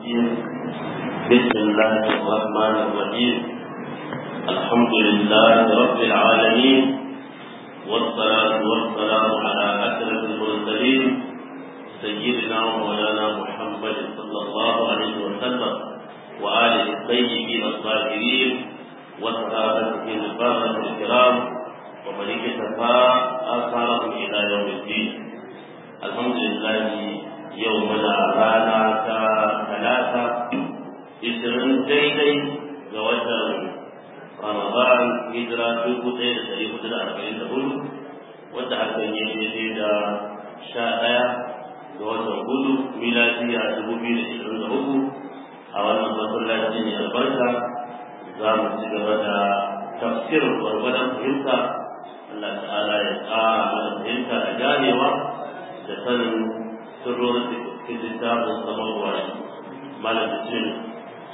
الرجيم بسم الله الرحمن الرحيم الحمد لله رب العالمين والصلاة والسلام على أشرف المرسلين سيدنا ومولانا محمد صلى الله عليه وسلم وآله الطيبين الطاهرين وصحابته البررة الكرام ومن اكتفى آثارهم إلى يوم الدين الحمد لله يومنا رانا ثلاثة ishirin daidai ga watan Ramadan hijira dubu ɗaya da ɗari hudu da arba'in da hudu wanda hakan ya daidai da sha ɗaya ga watan hudu miladiya dubu biyu da ishirin da uku a wannan masallaci ne albarka za mu ci gaba da tafsirin gwargwadon fahimta Allah ta'ala ya ƙara mana fahimta da ganewa da sanin sirrorin cikin littafin samarwa malam bismillah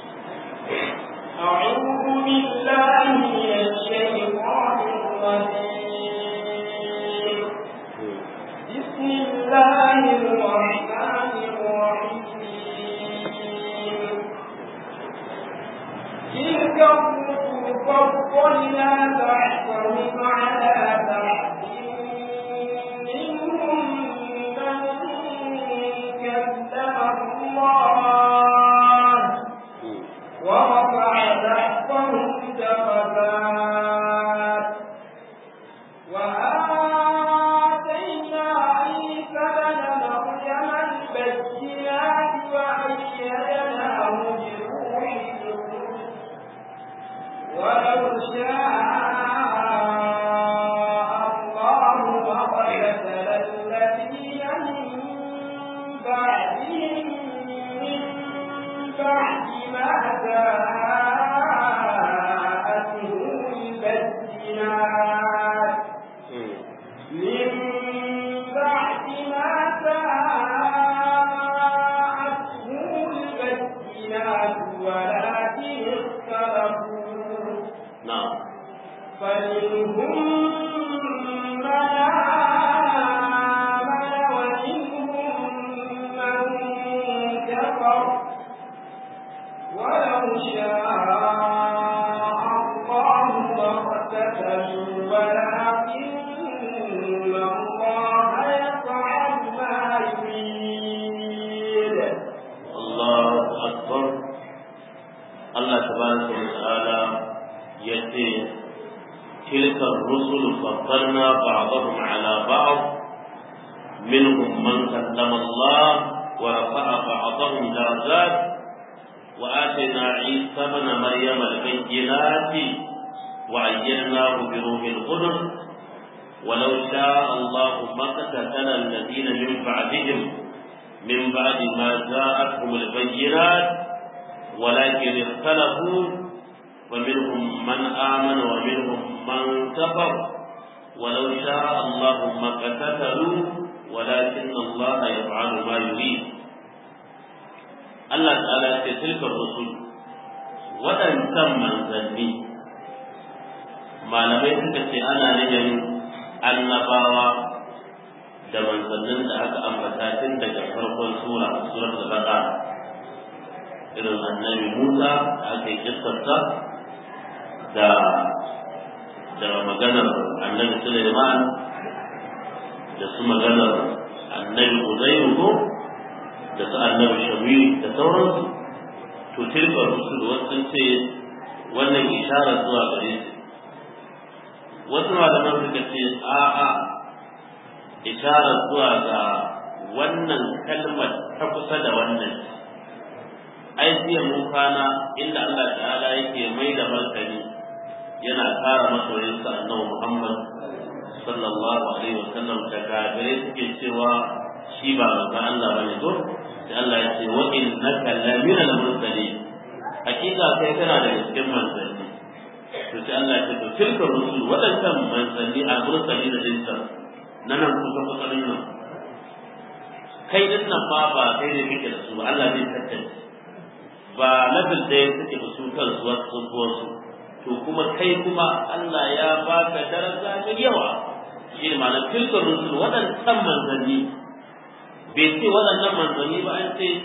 أعوذ بالله من الشيطان الرجيم بسم الله الرحمن الرحيم تلك الرسل فضلنا بعضهم على بعض منهم من كذب الله ورفع بعضهم درجات وآتينا عيسى ابن مريم البينات وأيدناه بروح القدس ولو شاء الله لقتل الذين من بعدهم من بعد ما جاءتهم البينات من بعد ما جاءتهم البينات ولكن اختلفوا نعم فمنهم من آمن ومنهم من كفر ولو شاء الله لاقتتلوا ولكن الله يفعل ما يريد الله أكبر الله تبارك وتعالى يأتي تلك الرسل فضلنا بعضهم على بعض منهم من كلم الله ورفع بعضهم درجات وآتينا عيسى ابن مريم البينات وأيدناه بروح القدس ولو شاء الله ما قتل الذين من بعدهم من بعد ما جاءتهم البينات ولكن اختلفوا ومنهم من آمن ومنهم من كفر ولو شاء الله ما قتتلوا ولكن الله يفعل ما يريد Allah ta'ala ce tilkar rusul waɗancan manzanni malamai suka ce ana nufin annabawa da manzannin da aka ambata tun daga farkon sura surar da baka irin annabi Musa da aka yi kissarsa da da maganar annabi Sulaiman da su maganar annabi Uzairu ko da su annabi Shamuil da sauransu to tilka rusul wasu ce wannan isharar zuwa gare su wasu malaman suka ce a'a isharar zuwa ga wannan kalmar ta kusa da wannan ai jiya mun kana inda Allah ta'ala yake mai da martani yana kara masoyinsa annabi Muhammad sallallahu alaihi wa sallam da kafirai suke cewa shi ba manzo Allah bane to sai Allah ya ce wa innaka lamina al-mursalin hakika kai kana da cikin manzanni to sai Allah ya ce to tilka rusul wadannan manzanni al-mursalin da dinsa nan kusa kusa nan kai din nan ba ba kai ne kake da su ba Allah zai tantance ba level da suke da su kansu wasu wasu to kuma kai kuma Allah ya baka daraja mai yawa shi ne ma'anar tilkar rusul waɗannan manzanni bai ce waɗannan manzanni ba an ce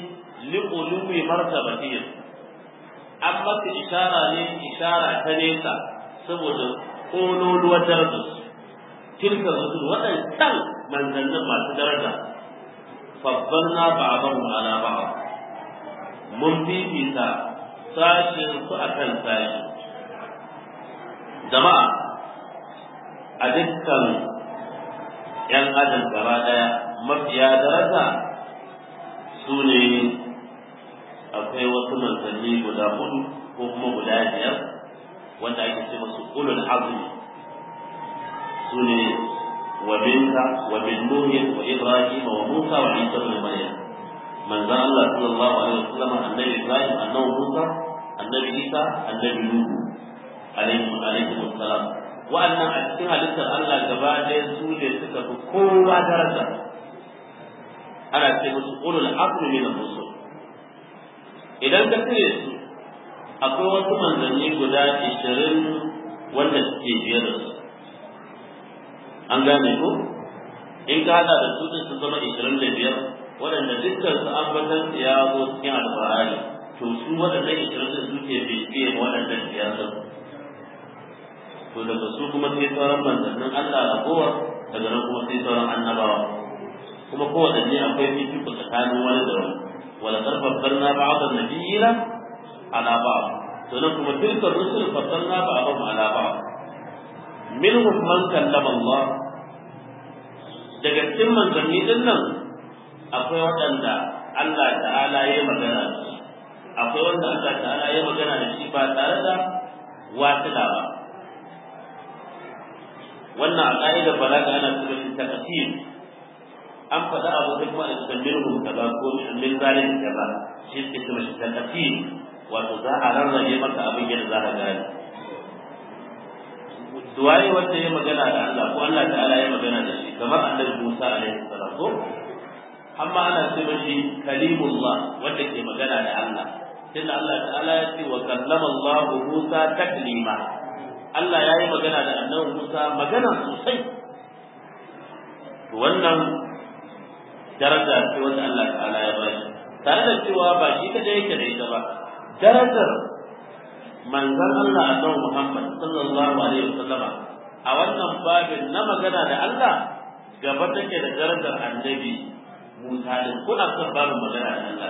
liqulubi martabatihim an maka ishara ne ishara ta nesa saboda kololuwar darajar su tilka rusul waɗancan manzannin masu daraja faddalna ba'dahu ala ba'd mun fifita sashin su akan sashi jama'a a dukkan ‘yan adam gaba ɗaya mafiya daraja su ne akwai wasu manzanni guda hudu ko kuma guda biyar wanda ake ce masu ulul azmi su ne wa minka wa min nuhin wa ibrahim wa musa wa isa ibn maryam manzan Allah sallallahu alaihi wasallam annabi ibrahim annabi musa annabi isa annabi nuhu alaihi alaihi wasallam wa'annan a cikin halittar Allah gaba ɗaya su ne suka fi kowa daraja ana ce musu ulul azmi min ar-rusul idan ka cire su akwai wasu manzanni guda 20 wanda suke biye da su an gane ko in ka hada da su din su zama 25 waɗanda dukkan su ambatan su ya zo cikin alfahari to su waɗannan 20 din suke biye waɗannan biyar din to daga su kuma sai sauran manzannin Allah a kowa daga nan kuma sai sauran annabawa kuma kowaɗanne akwai fifiko tsakanin wani da wani wala qad faddalna ba'd an-nabiyina ala ba'd to nan kuma tilka rusul faddalna ba'dhum ala ba'd minhum man kallama Allah daga cikin manzanni din nan akwai waɗanda Allah ta'ala ya magana da shi akwai wanda Allah ta'ala ya magana da shi ba tare da wasila ba wannan a ƙa'idar balaga ana cewa shi taqsim an faɗa abu da kuma da tambayin kaza ko min zalim kaza shi ke cewa shi taqsim wato za a rarrabe maka abin yadda za ka gane duwaye wanda ya magana da Allah ko Allah ta'ala ya magana da shi kamar annabi Musa alaihi salam ko amma ana ce mashi kalimullah wanda ke magana da Allah tunda Allah ta'ala ya ce wa kallama Allah Musa taklima Allah ya yi magana da annabi Musa magana sosai wannan daraja ce wanda Allah ta'ala ya bashi tare da cewa ba shi kadai yake da ita ba darajar manzon Allah annabi Muhammad sallallahu alaihi wasallam a wannan babin na magana da Allah gaba take da darajar annabi Musa din kuna son babin magana da Allah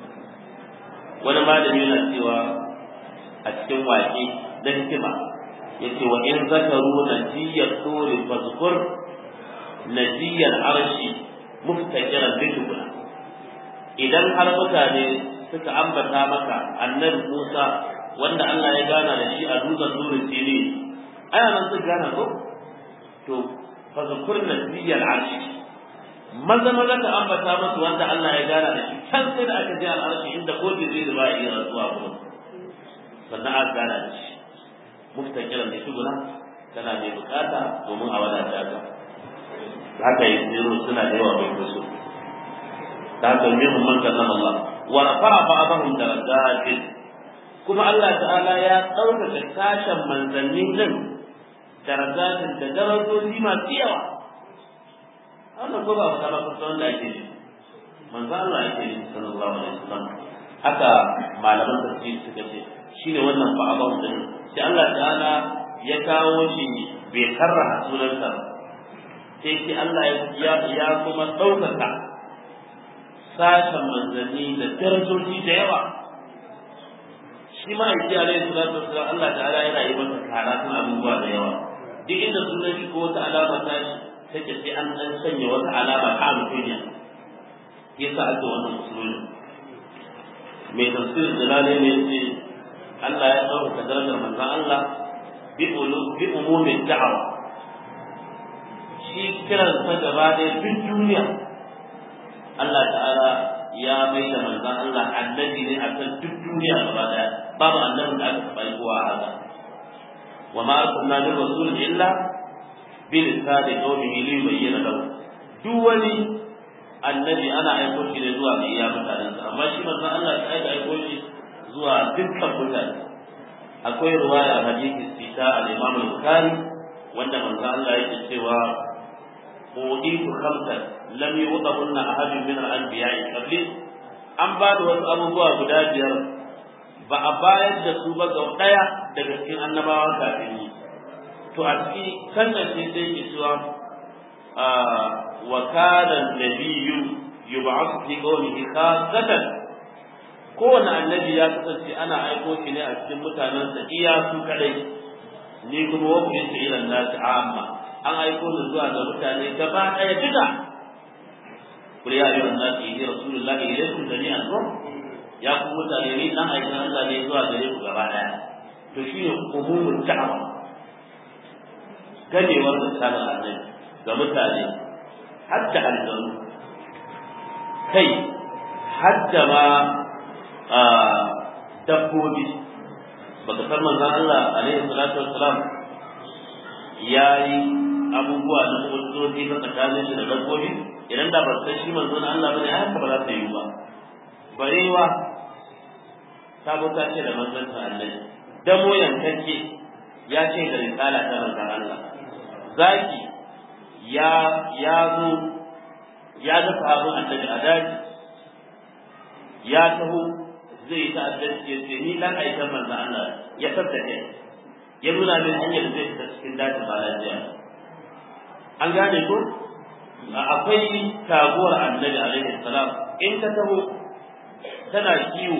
wani malami yana cewa a cikin waƙe da hikima yace wa in zakaru najiyat turi fazkur najiyal arshi muftakiran biduna idan har mutane suka ambata maka annabi Musa wanda Allah ya gana da shi a dutsen nurin sini ana nan su gana ko to fazkur najiyal arshi maza maza ka ambata masu wanda Allah ya gana da shi can sai da aka je al'arshi inda ko zai ba iya rantsuwa kuma sannan aka gana da shi muftakiran da shuguna tana mai bukata domin a wadata ka haka yi zero suna da yawa mai kuso ta haka minhum man kallama Allah wa rafa'a ba'dahum darajatin kuma Allah ta'ala ya ɗaukaka sashen manzanni din darajatin da darajoji masu yawa wannan ko ba ka ba kusa wanda ake yi manzo Allah ake yi sallallahu alaihi wasallam haka malaman tafsiri suka ce shine wannan ba'dahum din sai Allah ta'ala ya kawo shi bai karraha sunansa sai shi Allah ya ya kuma ɗaukaka sashen manzanni da darajoji da yawa shi ma aiki alaihi salatu wasallam Allah ta'ala yana yi masa karatun abubuwa da yawa duk inda sunan shi ko wata alama ta shi take sai an dan sanya wata alama ta mutunya yasa ake wannan musulmi mai tafsirin jalale ne ce Allah ya ɗaukaka darajar manzon Allah bi umumin da'awa shi kiran sa gaba ɗaya duk duniya Allah ta'ala ya mai da manzon Allah annabi ne a kan duk duniya gaba ɗaya babu annabin da aka taɓa yi kowa a haka wa ma arsalna min rasul illa bi lisani qawmihi li yubayyana lahu duk wani annabi ana aiko shi ne zuwa ga iya mutanensa amma shi manzon Allah ta aika aiko shi zuwa dukkan mutane akwai ruwaya hadisi sita al-Imam al-Bukhari wanda manzo Allah yake cewa uditu khamsan lam yu'tahunna ahadun min al-anbiya'i qabli an ba da wasu abubuwa guda biyar ba a bayar da su ba ga ɗaya daga cikin annabawa kafin yi to a ciki kan sai sai ke cewa wa kana nabiyyu yub'athu fi qawmihi khassatan kowane annabi ya kasance ana aiko shi ne a cikin mutanensa iya su kadai ni kuma wa kuma ta ila nasi amma an aiko ni zuwa ga mutane gaba ɗaya duka kul ya ayyuhan nasi inni rasulullahi ilaykum jami'an ko ya ku mutane ni dan aikin Allah ne zuwa gare ku gaba ɗaya to shine umumul da'wa ganewar misalin annabi ga mutane hadda aljanu kai hadda ma dabbobi baka san manzon Allah alaihi salatu wassalam yayi abubuwa na mutunci na tsakanin shi da dabbobi idan da ba san shi manzon Allah bane ai haka ba za ta yi ba barewa ta ta ce da manzon sa Allah damo yankake ya ce da risala ta manzon Allah zaki ya ya zo ya ga sahabin annabi a daji ya taho zai yi ta'addanci ya ce ni dan aikan manzo Allah ya tattake ya nuna min hanyar da zai fita cikin dajin balajiya an gane ko akwai taguwar annabi alaihi salam in ka taho tana kiwo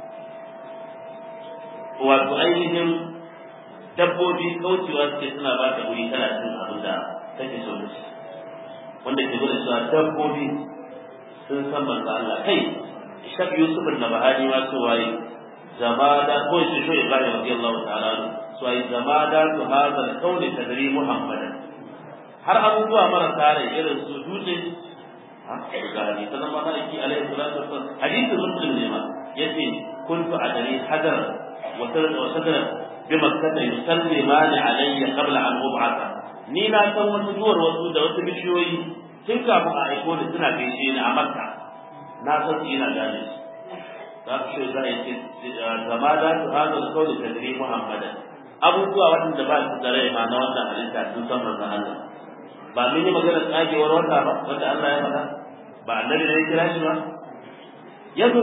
wato ainihin dabbobi kaucewa suke suna ba ta wuri tana cin abin da take so da shi wanda ke gwada cewa dabbobi sun san manzo Allah kai shak yusuf al-nabahani ma so waye zamada ko shi shi ibrahim radiyallahu ta'ala so waye zamada to hadha al-qawli tadri muhammadan har abubuwa marasa rai irin su dutse ga hadisi na malaki alaihi salatu wassalam hadisi muslim ne ma yace kuntu adari hadar wa sadra bi makkah yusallimani alayya qabla an ub'atha ni na san wasu duwar wasu da wasu bishiyoyi tun kafin a aiko ni suna gaishe ni a makka na san su ina gane su za su shi za a yi zama da su hana su kawai tadri muhammadan abubuwa waɗanda ba su da rai ma na wannan halitta sun san manzon Allah ba mun yi maganar tsagewar wata ba wanda Allah ya faɗa ba annabi ne ya kira shi ba yanzu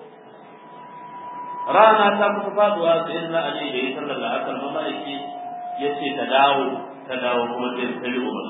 rana ta kusa faduwa sai na ali da ya sallar da akal mamaki ya ce ta dawo ta dawo kuma sai ta yi umar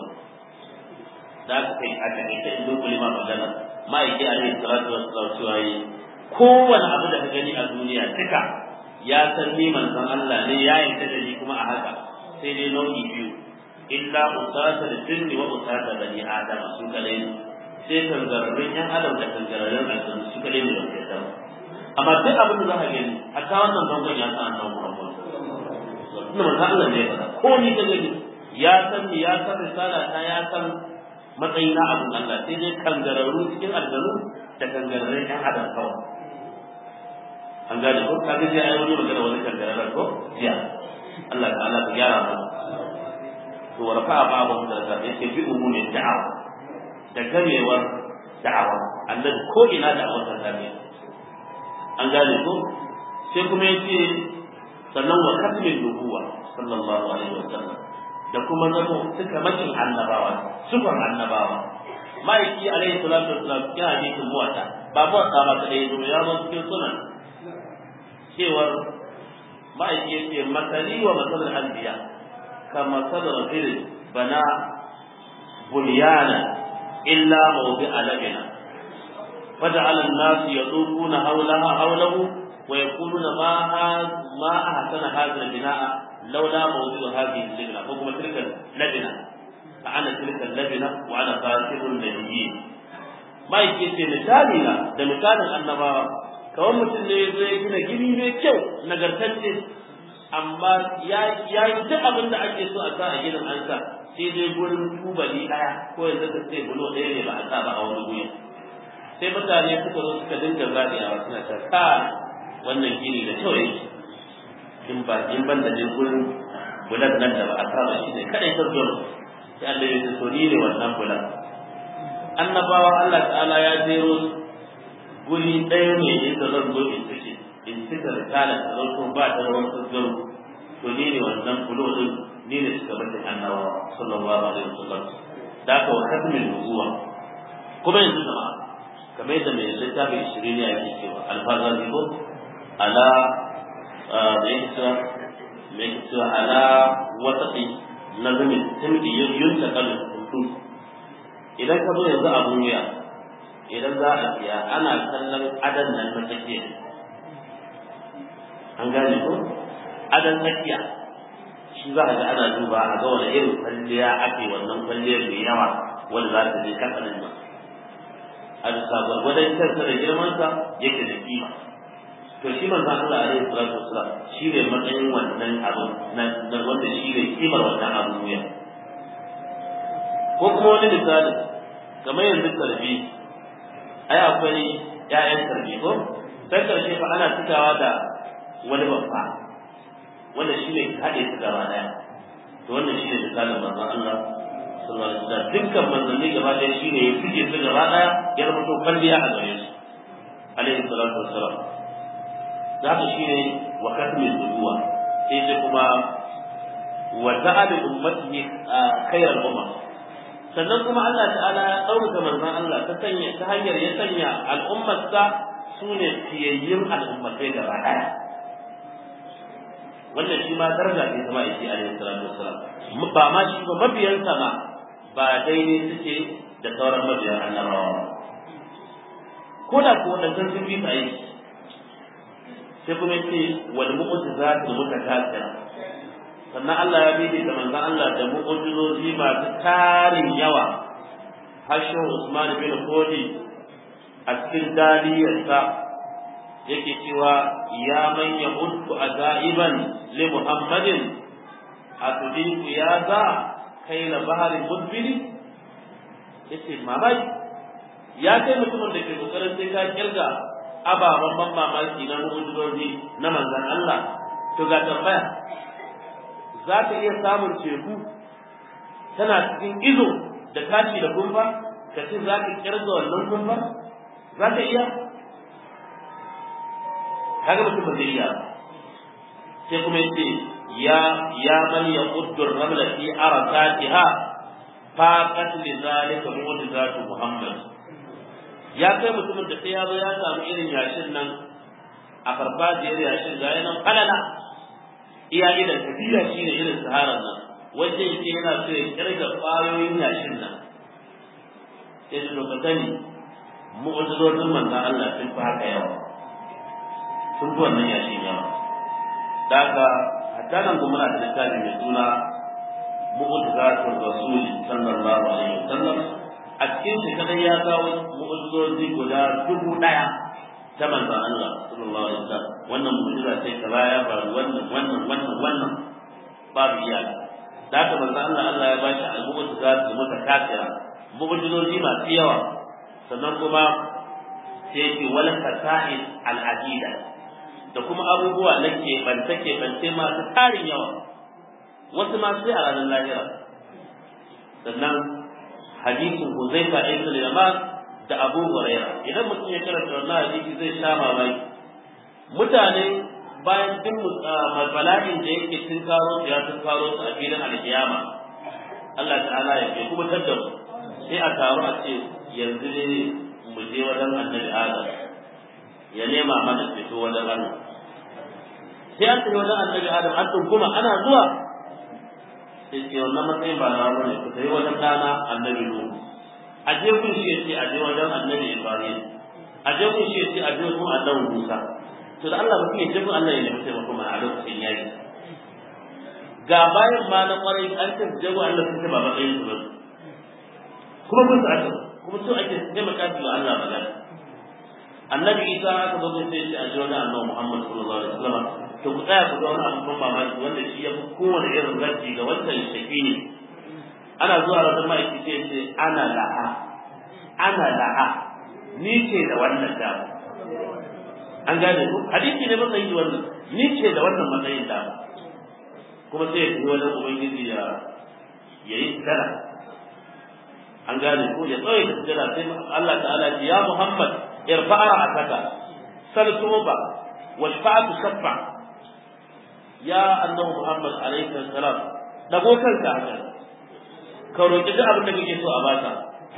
da aka kai a takaice in dukuli ma magana ma'aiki alaihi salatu wassalam cewa yi kowane abu da ka gani a duniya duka ya san ni manzon Allah ne ya yarda da ni kuma a haka sai dai nau'i biyu illa usata da jinni wa usata bani adam su kadai ne sai kangararrun yan adam da kangararrun aljanna su kadai ne ba su yarda amma duk abin da za ka gani hatta wannan bangon ya san annabi Muhammad inda manzon Allah ne ya faɗa ko ni ka gani ya san ni ya san risala ta ya san matsayi na abin Allah sai dai kangararru cikin aljanu da kangararrun yan adam kawai an gane ko ka ga ai wani magana wani kangararren ko jiya Allah ta'ala ta gyara mu to warfa babu da da yake bi umumin da'awa da gamewar da'awa annabi ko ina da'awar ta tabi an gane ko sai kuma yace sannan wa kasmin nubuwa sallallahu alaihi wasallam da kuma zamo suka makin annabawa sufan annabawa ma'aiki alaihi salatu wasallam ya hadisin muwata ba muwata ba ta dai ya zo cikin sunan cewar ma'aiki ya ce masali wa masalar anbiya ka masalar rajul bana bunyana illa mawdi alabina فجعل الناس يطوفون حولها حوله ويقولون ما ما احسن هذا البناء لولا موضوع هذه اللبنه حكم تلك اللبنه فانا تلك اللبنه وانا فاتح النبيين ما yake ce misali na da misalin annabawa kawai mutum ne zai gina gini mai kyau nagartacce amma ya yi duk abin da ake so a sa a ginin an sa sai dai gurin tubali ɗaya ko yanzu ka ce bulo ɗaya ne ba a sa ba a wani guri sai mutane suka zo suka dinga zagayawa suna ta ka wannan gini da kyau yake in ba in ban da dai gurin bulan nan da ba a saba shi ne kadai ta zo sai Allah ya so ni ne wannan bulan annabawa Allah ta'ala ya jero guri ɗaya ne inda zan zo in take in cika risala ta zo ba ta rawar tsazzaro to ni ne wannan bulo din ni ne suka bata annabawa sallallahu alaihi wasallam da ka wa katmin nubuwa kuma yanzu jama'a kamar yadda mai littafin shirin ya ke cewa alfazazi ko ala mai cewa mai cewa ala wata nazamin tamdi yunta kalin hutu idan ka zo yanzu abun wuya idan za a siya ana kallon adan nan na tsakiya an gane ko adan tsakiya shi za a ga ana duba a ga wani irin kwalliya ake wannan kwalliyar mai yawa wanda za ta je kasanin nan a bisa gwargwadon kansa da girmansa yake da kima to shi manzon Allah alaihi salatu wasalam shi ne matsayin wannan abu na wanda shi ne kimar wannan abu wuya ko kuma wani misali kamar yanzu karbi ai akwai ƴaƴan karbi ko sai karshe fa ana cikawa da wani babba wanda shi ne haɗe su gaba ɗaya to wannan shi ne misalin manzon Allah sallallahu alaihi wasallam dukkan manzanni gaba ɗaya shi ne ya fije su gaba ɗaya ya zama to kwalliya a gare su alaihi salatu wassalam da haka shi ne wa katmi zuwa sai sai kuma wa ta'ala ummatihi khairal umma sannan kuma Allah ta'ala ya ɗaukaka manzon Allah ta sanya ta hanyar ya sanya al'ummarsa su ne fiyayyun al'ummatai gaba ɗaya wannan shi ma daraja ce sama yake alaihi salatu wassalam ba ma shi ba mabiyansa ma ba daidai suke da sauran mabiyan annabawa ko da ko wadannan sun bi aiki sai kuma yace wal mu'jizatu mutakasira sannan Allah ya bi da manzon Allah da mu'jizozi masu tarin yawa hashin Usman bin Fodi a cikin daliyarsa yake cewa ya man yahuddu azaiban li Muhammadin atudiku ya za kai na baharin mudbiri yace mamaki ya kai mutumin da ke kokarin sai ka kirga ababen ban mamaki na mu'jizozi na manzon Allah to ga tambaya za ka iya samun teku tana cikin izo da tashi da kumfa ka ce za ka kirga wannan kumfa za ka iya kaga mutum ba zai iya sai kuma yace ya ya man yaquddu ar-ramla fi arakatiha faqat li zalika mu'jizatu muhammad ya kai mutumin da sai ya zo ya samu irin yashin nan a farfajiyar yashin ga yanan falala iya idan tafiya shine irin saharar nan wajen yake yana so ya kirga kwayoyin yashin nan sai su ka sani mu'jizozin manzon Allah sun fi haka yawa sun fi wannan yashin yawa da haka hatta nan kuma muna da littafi mai suna mu'jizatul rasul sallallahu alaihi wasallam a cikin shi kadai ya kawo mu'jizozi guda dubu daya ta manzon Allah sallallahu alaihi wasallam wannan mu'jiza sai ta baya ba wannan wannan wannan wannan babu iyaka da haka manzon Allah Allah ya bashi al-mu'jizat mutakasira mu'jizozi masu yawa sannan kuma sai yake wal fasa'il al-adida da kuma abubuwa na keɓance keɓance masu tarin yawa wasu ma sai a ranar lahira sannan hadisin Huzaifa ibn al-Yaman da Abu Hurairah idan mutum ya karanta wannan hadisi zai sha mamaki mutane bayan duk bala'in da yake tun karo su ya tun karo su a filin alkiyama Allah ta'ala ya bai kuma tadda mu sai a taru a ce yanzu ne mu je wajen annabi Adam ya nema mana fito wajen Allah sai an tafi wajen annabi Adam an kuma ana zuwa sai ce wannan matsayin ba na bane ku sai wajen dana annabi Nuhu a je kun shi yace a je wajen annabi Ibrahim a je kun shi yace a je kun annabi Musa to da Allah mutum ya je kun Allah ya nemi taimako mana a lokacin yayi ga bayan ma na kwarai an ce je kun Allah sun ce ba matsayin su ba kuma kun aka kuma so ake taimaka su Allah magana annabi Isa aka zo sai ya ce a je wajen annabi Muhammad sallallahu alaihi wasallam to ku tsaya ku ga wani abu ban mamaki wanda shi ya fi kowane irin zargi ga wancan shafi ne ana zuwa wajen ma'aiki sai ce ana la'a ana la'a ni ce da wannan dama an gane ku hadisi ne matsayi da wannan ni ce da wannan matsayin dama kuma sai ya fi wajen ubangiji ya ya yi tsara an gane ku ya tsaye da tsara sai Allah ta'ala ce ya Muhammad irfa'a ra'ataka sal tuba washfa'atu shaffa ya annabi Muhammad alaihi salam dago kanka haka ka roki duk abin da kake so a baka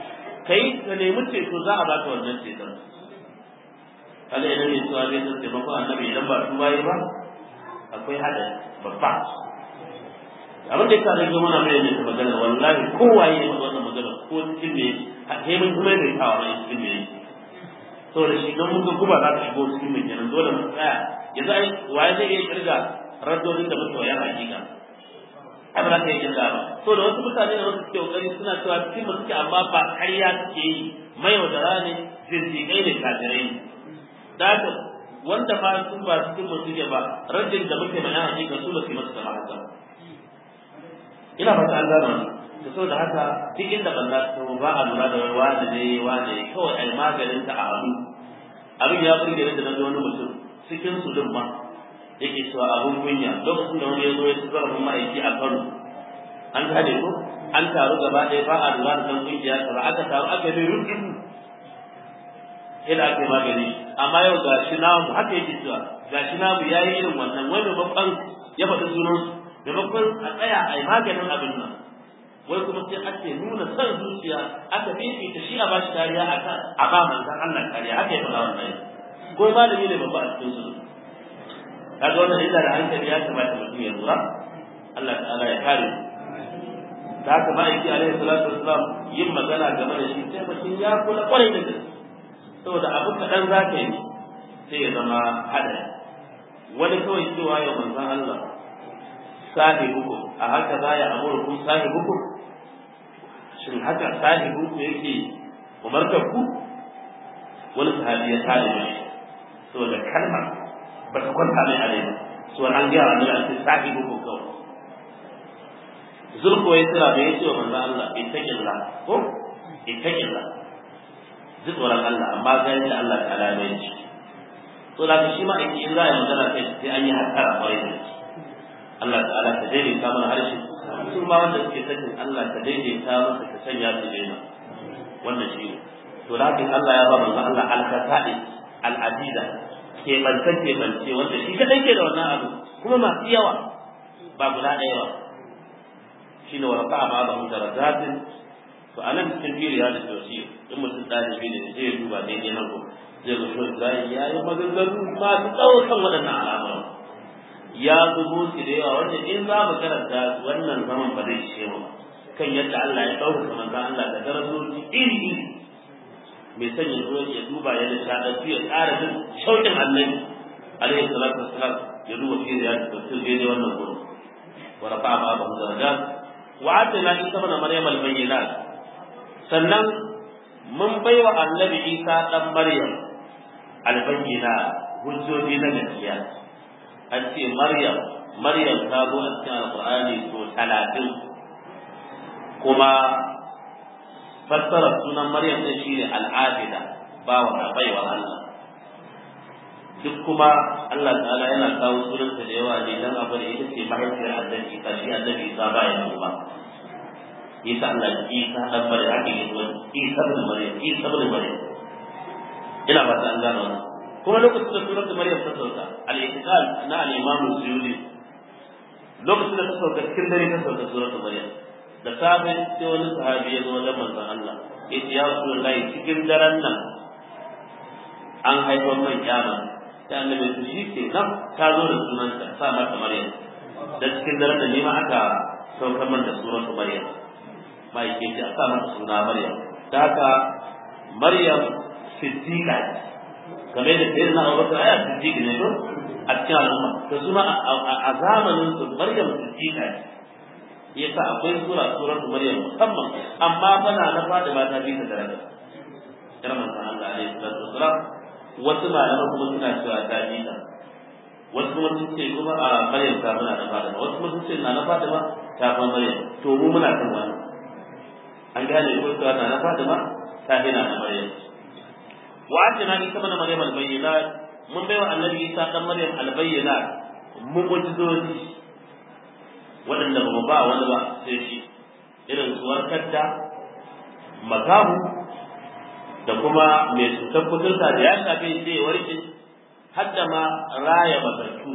kai ka nemi ceto za a baka wannan ceton kaga idan ne cewa zai san taimakon annabi idan ba su bayi ba akwai hada babba abin da ya sa rage muna mai ne magana wallahi kowaye ne wannan magana ko cikin ne hemin kuma mai kawo mai cikin ne saboda shi don muka kuma za ka shigo cikin mai kenan dole mu tsaya yanzu ai waye zai iya kirga raddodin da muka wayan hakika ai ba za ka iya kirga ba saboda wasu mutane da wasu suke kokari suna cewa cikin suke amma ba ƙarya suke yi mayaudara ne zindiƙai ne kafirai ne da haka wanda ba su ba cikin mu suke ba raddin da muke mai hakika su ba su masu kama haka ina fata an gano da saboda haka duk inda balla ta ba a lura da wani ne wani ne kawai ai maganin ta a abu abin ya burge da na wani mutum cikin su din ma yake cewa abun kunya lokacin da wani ya zo ya ci zarafin ma'aiki a Kano an gane ko an taru gaba ɗaya ba a lura da kan kungiya ba aka taru aka yi rukun yadda ake magani amma yau ga shi namu haka yake cewa ga shi namu ya yi irin wannan wani babban ya faɗi sunansu maimakon a tsaya a yi maganin abin nan wai kuma sai ake nuna son zuciya aka fifita shi a bashi kariya a kan a ba manzan Allah kariya haka ya faɗa wannan ko malami ne babba a cikin su kaga wannan illa da hankali ya kamata mutum ya lura Allah ta'ala ya kare da haka ma'aiki alaihi salatu wassalam yin magana game da shi sai mutum ya kula kwarai da gaske saboda abu kaɗan za ka yi sai ya zama haɗari wani kawai cewa ya manzan Allah sahibukum a haka za ya amurkum sahibukum shin haka sahibukum yake umartar ku wani sahabi ya tare da shi saboda kalma ba ta kwanta mai a rai so an gaya wa Allah sai sahibukum kawai zulku ya tsira da ya ce wa manzo Allah ittaqillah ko ittaqillah ji tsoron Allah amma ga yadda Allah ta'ala ya yi to da shi ma in za a yi magana kai sai an yi hattara kwarai da shi Allah ta'ala ta daidaita mana harshe su ma wanda suke sanin Allah ta daidaita masa ta sanya su daina wannan shi ne to da haka Allah ya ba manzo Allah al-kasai al-adida ke bance ke bance wanda shi kadai ke da wannan abu kuma masu yawa ba guda ɗaya ba shine wa rafa'a ma ba'u darajatin to anan cikin firiya da tausi in mutum ɗalibi ne zai duba daidai nan ko zai ga shi zai yayi maganganu masu tsawo kan waɗannan al'amuran ya zubo su da yawa wanda in za mu karanta wannan zaman ba zai ishe mu kan yadda Allah ya ɗaukaka manzon Allah da darajoji iri iri mai sanya zuwa ya duba ya da shaɗantu ya ƙara jin shauƙin annabi alaihi salatu wassalam ya duba fi da ya tafsir daidai wannan gurin wa rafa'a ma ba darajat wa atina isa mana maryam al-bayyinat sannan mun baiwa annabi isa dan maryam al-bayyinat hujjoji na gaskiya an ce Maryam Maryam ta zo a cikin Alƙur'ani so talatin kuma fassara sunan Maryam ɗin shi ne al'abida ba wa baiwa Allah duk kuma Allah ta'ala yana kawo sunanta da yawa ne dan abu da ita ce mahaifiyar annabi Isa shi annabi Isa ba ya ba Isa Allah Isa dan Maryam ake yi Isa bin Maryam Isa bin Maryam ina ba ta an gano wannan kuma lokacin da surat Maryam ta sauka al-iqal na al-Imam Suyuti lokacin da ta sauka cikin dare ta sauka surat Maryam da safe sai wani sahabi ya zo wajen manzon Allah ya ce ya Rasulullahi cikin daren nan an haifar man kyama sai annabi su shi ke nan ta zo da sunanta sa mata Maryam da cikin daren da nima aka saukar man da surat Maryam mai ke ce a sa mata suna Maryam da haka Maryam siddiqa game da sai na Abubakar aya siddiq ne ko a cikin al'umma to suna a zamanin su Maryam siddiqa ne yasa akwai sura surar Maryam musamman amma bana na fada ba ta bi ta daraja karman san Allah alaihi salatu wasalam wasu malaman kuma suna cewa ta bi ta wasu kuma sun ce kuma a Maryam ta muna na fada wasu kuma sun ce na na fada ma ta fa Maryam to mu muna kan wani an gane ko ta na na fada ma ta hina na Maryam وآتنا عيسى ابن مريم البينات من بيوى النبي عيسى ابن مريم البينات مؤجزوزي waɗanda ba mu ba wani ba sai shi irin su warkar da makamu da kuma mai cutar kuturta da ya shafe sai warke har da ma raya matattu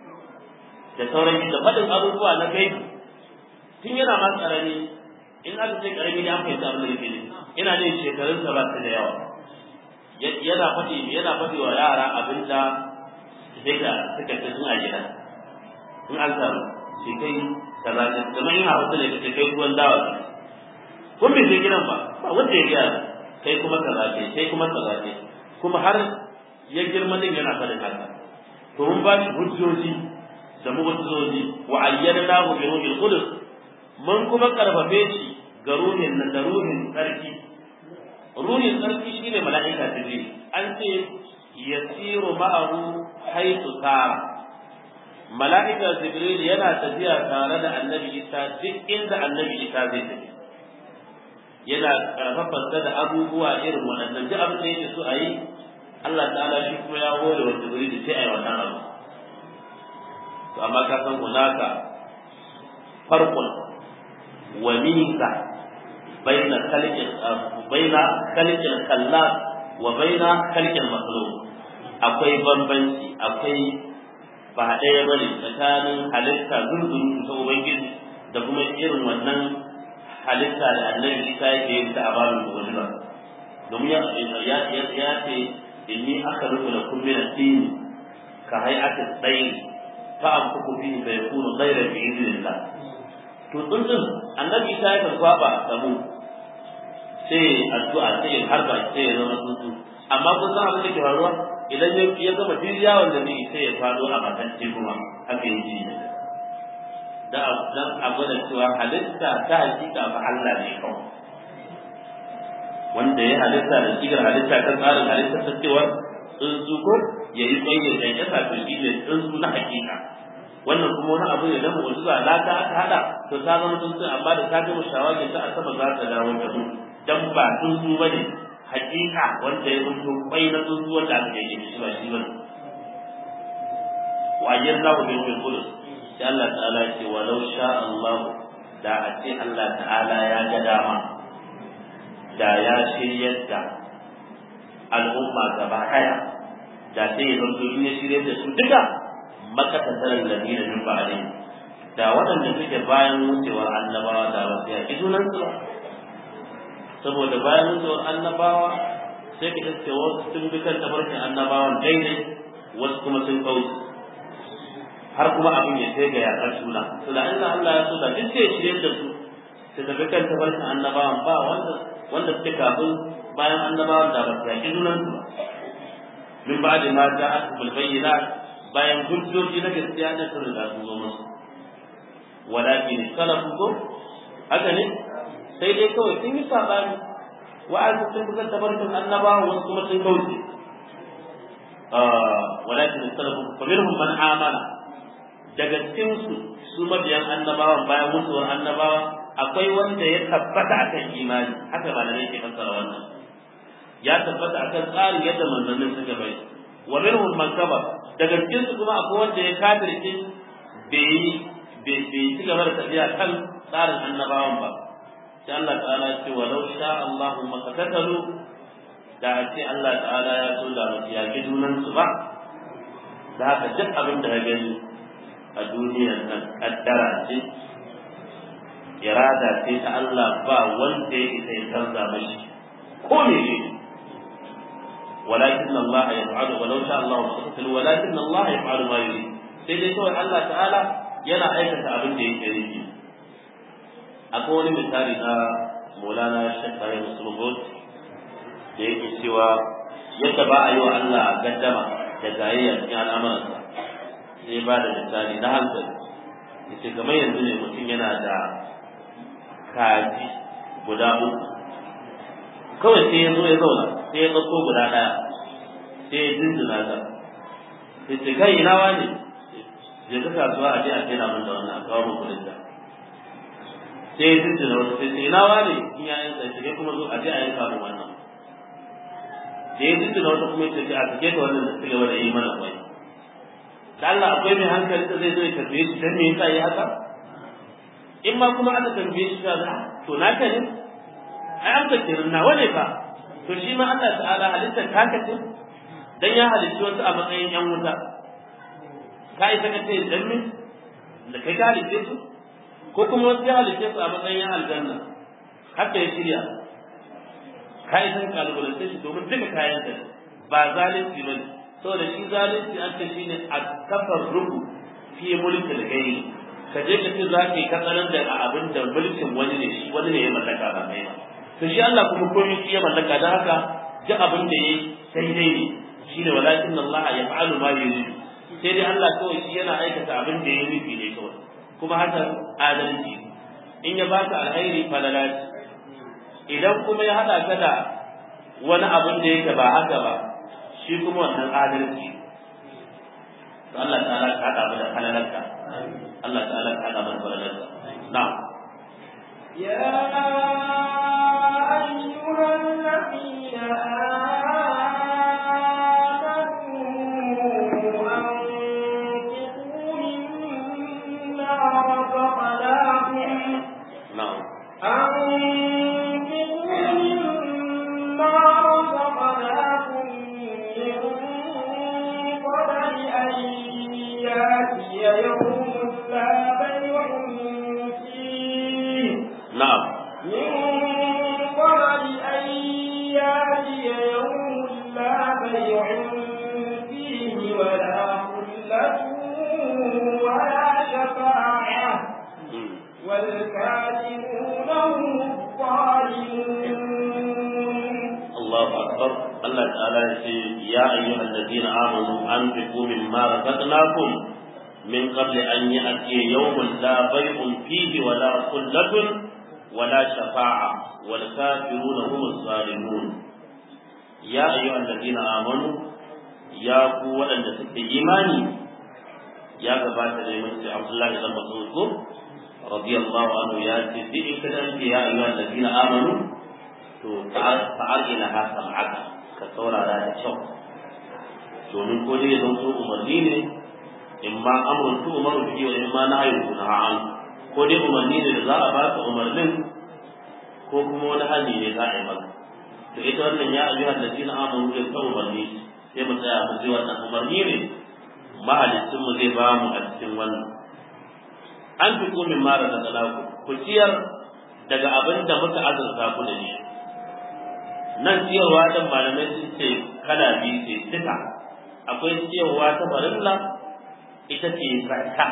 da sauran da faɗin abubuwa na gaibi tun yana ma ƙarami in aka ce ƙarami ne an fahimta abin da yake ne ina ne shekarun sa ba su da yawa yana faɗi yana faɗi wa yara abinda suka suka ci suna gida in an samu shi kai kaza ne kamar yin hausa ne kace kai ruwan dawa kun bai je gidan ba ba wanda ya gaya kai kuma kaza ce kai kuma kaza ce kuma har ya girma din yana faɗin haka to mun ba shi hujjoji da mu'jizoji wa ayyadnahu bi ruhil qudus mun kuma karfafe shi ga ruhin nan da ruhin tsarki ruhin tsarki shine mala'ika jibril an ce yasiru ma'ahu haythu sara mala'ika jibril yana tafiya tare da annabi isa duk inda annabi isa zai tafi yana karfafa da abubuwa irin waɗannan duk abin da yake so a yi Allah ta'ala shi kuma ya hore wa jibril sai a yi wannan abu to amma ka san hunaka farqun wa minka baina khalqi baina khalqi khallaq wa baina khalqi makhluq akwai bambanci akwai ba ɗaya bane tsakanin halitta zunzun ta ubangiji da kuma irin wannan halitta da annabi Isa yake yin ta a babin mu'jiza domin ya ya ya ce inni akhluqu lakum min at-tin ka hay'ati at-tayr fa anfuku fihi fa yakunu ghayra bi idhnillah to tsuntsun annabi Isa ya kwaba da mu sai addu'a sai harba sai ya zama tsuntsu amma kun san abin da ke faruwa idan ya ya gama diriya wanda ne sai ya fado a makance kuma haka yake da dan abu da cewa halitta ta hakika fa Allah ne kawai wanda ya halitta da sigar halitta ta tsarin halitta ta cewa tsuntsu ko ya yi tsaye da ya sa shi ne tsuntsu na hakika wannan kuma wani abu ne na mu'jiza la ta aka hada to ta zama tsuntsu amma da ta gama shawagin ta a sama za ta dawo da mu dan ba tsuntsu bane hakika wanda ya mutu kwai na tsuntsu wanda aka yi shi ba shi bane wa ayyallahu bi ruhil qudus sai Allah ta'ala ya ce walau sha Allah da a ce Allah ta'ala ya ga dama da ya shiryar da al'umma gaba daya da sai ya zanto in ya shiryar da su duka makatasarar ladina min ba'dih da waɗanda suke bayan wucewar annabawa da wasu yaƙi junan su saboda bayan wucewar annabawa sai ka iske wasu sun bi kan tabarkin annabawan daidai wasu kuma sun kauce har kuma abin ya kai ga yaƙar juna to da Allah Allah ya so da duk sai shirye da su su tafi kan tabarkin annabawan ba wanda wanda suke kafin bayan annabawan da ba su yaƙi junan su min ba'di ma ja'atuhul bayyinat bayan hujjoji na gaskiya da sun riga sun zo musu walakin salafu ko haka ne sai dai kawai sun yi sabani wa'azi sun buga tabarkin annabawa wasu kuma sun kauce walakin salafu fa minhum man amana daga cikin su su mabiyan annabawan bayan mutuwar annabawa akwai wanda ya tabbata akan imani haka malamai ke fassara wannan ya tabbata akan tsarin yadda manzannin suka bai wa minhum man kaba daga cikin su kuma akwai wanda ya kafirce bai bai ci gaba da tafiya kan tsarin annabawan ba sai Allah ta'ala ya ce walau sha Allahu makatatalu da a ce Allah ta'ala ya so da mutu yaƙi junan su ba da haka duk abin da ya gani a duniyar nan kaddara ce irada ce ta Allah ba wanda ya isa ya canza mashi ko ne ne ولكن الله يفعل ولو شاء الله مقتتل ولكن الله يفعل ما يريد sai dai kawai Allah ta'ala yana aikata abin da yake nufi akwai wani misali na Maulana Sheikh Tahir Musulmut da yake cewa yadda ba a yi wa Allah gaddama da gayayya cikin al'amuransa sai ba da misali na hankali yace kamar yanzu ne mutum yana da kaji guda uku kawai sai ya zo ya zauna sai ya ɗauko guda ɗaya sai ya jinjina ta sai ce kai ina wani je ka kasuwa a je a kaina min da wannan a kawo min kuɗin ta sai ya jinjina wata sai ce ina wani in ya yanka shi kai kuma zo a je a yanka min wannan da ya jinjina wata kuma ya ce a sake ka wannan da suke wanda yi mana kwai da Allah akwai mai hankali da zai zo ya tambaye shi dan me yasa yi haka in ma kuma aka tambaye shi ga to naka ne ai an kace nawa ne fa to shi ma Allah ta'ala halittar taka ce dan ya halitta wasu a matsayin yan wuta ka isa ka ce dan min da kai ka halitta su ko kuma wasu ya halitta su a matsayin yan aljanna haka ya shirya kai san kalubalance shi domin duka kayan da ba zalunci bane saboda shi zalunci an ce shine at-tafarruqu fi mulkil ghayri ka je ka ce za ka yi katsalan da a abin da mulkin wani ne shi wani ne ya mallaka ba kai ba to shi Allah kuma komai shi ya mallaka da haka ji abin da yayi sai dai ne shine walakin Allah ya fa'alu ma yurid sai dai Allah kawai shi yana aikata abin da ya nufi ne kawai kuma haka adalci in ya baka alkhairi falalaci idan kuma ya hada ka da wani abin da yake ba haka ba shi kuma wannan adalci Allah ta'ala ka hada mu da halalarka Allah ta'ala ka hada mu da halalarka na'am يا أيها الذين آمنوا أنفقوا مما رزقناكم na'am أنفقوا مما رزقناكم من قبل أن يأتي يوم لا بيع فيه na'am من قبل أن يأتي يوم لا بيع فيه ولا خلة ولا شفاعة Mm. والكافرون هم الظالمون Allahu akbar Allah ta'ala ya ce ya ayyuhal ladina amanu anfiqu mimma razaqnakum min qabli an ya'tiya yawmun la bay'un fihi wa la khullatun wa la shafa'a wal kafiruna humus zalimun ya ayyuhal ladina amanu ya ku waɗanda suke imani ya gabata da mun sai Abdullahi ibn Mas'ud ko radiyallahu anhu ya ce duk in kada ya ayyuhal ladina amanu to fa'al ila ha sam'aka ka saurara da kyau domin ko dai zan so umarni ne in ma amrun tu umaru bihi wa in ma nahyu na an ko dai umarni ne da za a baka umarnin ko kuma wani hali ne za a yi maka to ita wannan ya ayyuhal ladina amanu da ta umarni sai mu tsaya mu ji wannan umarni ne mahalicin mu zai ba mu a cikin wannan an fi min mara da talaku ku ciyar daga abin da muka azurta ku da shi nan ciyarwa ɗin malamai sun ce kala biyu ce duka akwai ciyarwa ta farilla ita ce zakka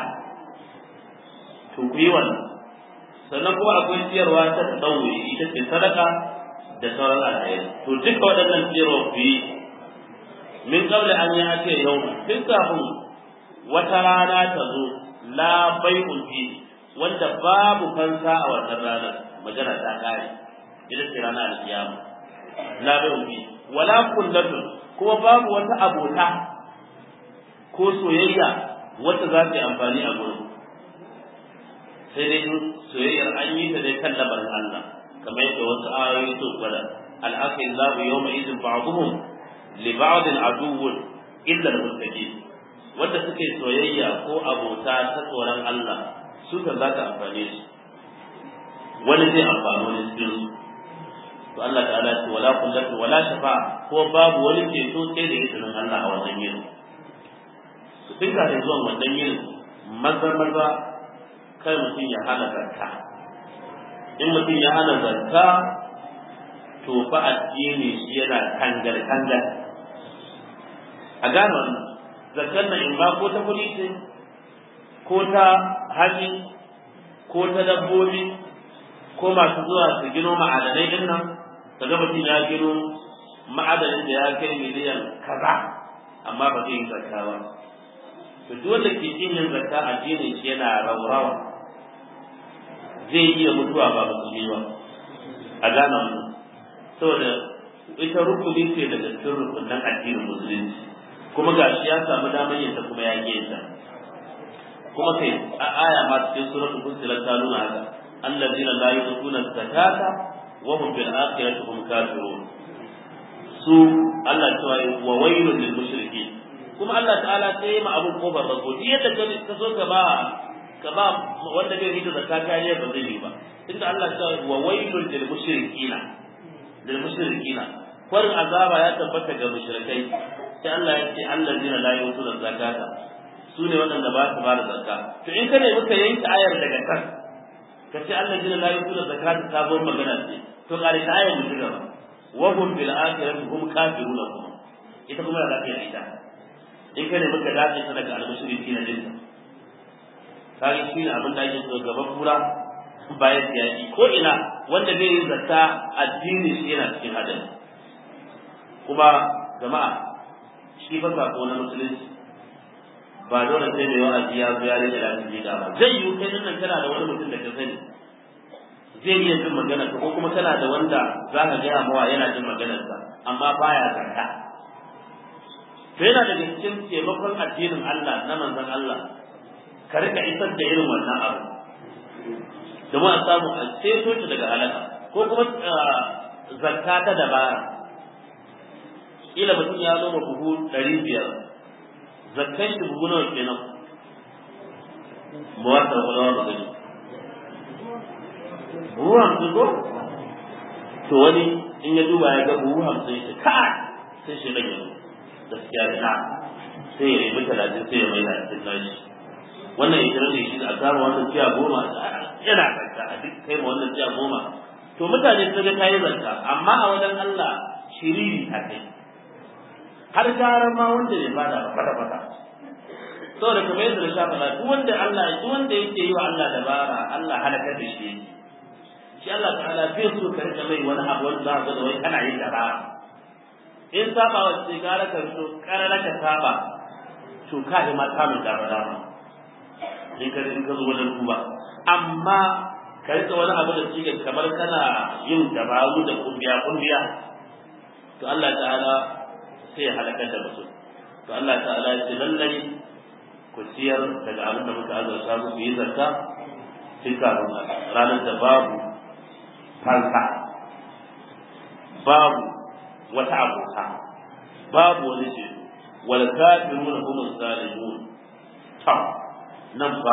to ku yi wannan sannan kuma akwai ciyarwa ta ɗaure ita ce sadaka da sauran alheri to duka waɗannan ciyarwa ku yi min qabla an yi ake yau tun kafin wata rana ta zo la bai'un fi wanda babu fansa a wannan ranar magana ta kare ita ce ranar alkiyama la bai'un fi wala kullatun kuma babu wata abota ko soyayya wacce za ta yi amfani a gurin sai dai soyayyar an yi ta dai kan lamarin Allah kamar yadda wasu ayoyi su gwada al-akhillahu yawma idin ba'dhum li ba'din aduwwun illa al-muttaqin wanda suke soyayya ko abota ta tsoron Allah su kan za ta amfane su wani zai amfani wani cikin su to Allah ta'ala ce wala kullatu wala shafa ko babu wani ceto sai da izinin Allah a wannan yin to tun kafin zuwan wannan yin maza maza kai mutum ya hana zakka in mutum ya hana zakka to fa addini shi yana kangar kangar a gane wannan zakkar nan in ba ko ta kuɗi ce ko ta haji ko ta dabbobi ko masu zuwa su gino ma'adanai din nan kaga mutum ya gino ma'adanin da ya kai miliyan kaza amma ba zai yi zakka ba to duk wanda ke kin yin zakka addinin shi yana raurawa zai iya mutuwa ba musulmi ba a gane wannan saboda ita rukuni ce daga cikin rukunan addinin musulunci kuma ga shi ya samu damar yin ta kuma ya ke ta kuma kai a aya ma cikin suratul fussilat ta nuna haka allazina la yu'tuna zakata wa hum bil akhirati hum kafirun su Allah ta yi wa wailul lil mushrikeen kuma Allah ta'ala sai ma abun kofar rago duk yadda ka so ka ba ka ba wanda bai rida zakka kariya ba zai yi ba inda Allah ta yi wa wailul lil mushrikeen lil mushrikeen kwarin azaba ya tabbata ga mushrikai sai Allah ya ce allazina la yu'tuna zakata su ne waɗanda ba su ba da zakka to in kada muka yanke ayar daga kan ka ce allazina la yu'tuna zakata ta zo magana ce to kare ta ayar mu gaba wa hum bil akhirati hum kafiruna kuma ita kuma da lafiya ita in kai ne muka dace ta daga al-mushriki na dinka kage shi ne abin da ake so gaban kura bayan siyasi ko ina wanda bai yi zakka addini shi yana cikin hadari kuma jama'a shi fa sako na musulunci ba dole sai mai wa'azi ya zo ya rage lafiya da ba zai yi kai nan kana da wani mutum da ka sani zai iya jin maganar ka ko kuma kana da wanda za ka gaya mawa yana jin maganar ka amma baya zakka to yana daga cikin taimakon addinin Allah na manzon Allah ka rika isar da irin wannan abu domin a samu a ceto shi daga halaka ko kuma zakka ta dabara kila mutum ya noma buhu ɗari biyar zakkan shi buhu nawa kenan muwatta kwalwa ba gani buhu hamsin ko to wani in ya duba ya ga buhu hamsin ya ce kai sai shi rage gaskiya da na sai ya ribi talatin sai ya mai da cikin nashi wannan ya rage shi a samu wannan tiya goma yana zakka a duk kai ma wannan tiya goma to mutane sun ga kayi zakka amma a wajen Allah shiriri ta kai har gara ma wanda bai bada ba fata fata saboda kamar yadda na sha faɗa duk wanda Allah duk wanda yake yi wa Allah dabara Allah halakar da shi shi Allah ta'ala bai so ka rika mai wani abu wanda za ka ga wai kana yin dabara in saba wa sai gara ka fito karara ka saba to ka yi ma samun dabara in ka in ka zo wajen duba amma ka rika wani abu da shi kamar kana yin dabaru da kumbiya kumbiya to Allah ta'ala sai ya halakar da mutum to Allah ta'ala ya ce lallai ku ciyar daga abin da muka azurta ku yi zakka sai kafin ranar da babu fansa babu wata abota babu wani ce wal kafiruna hum zalimun ta nan fa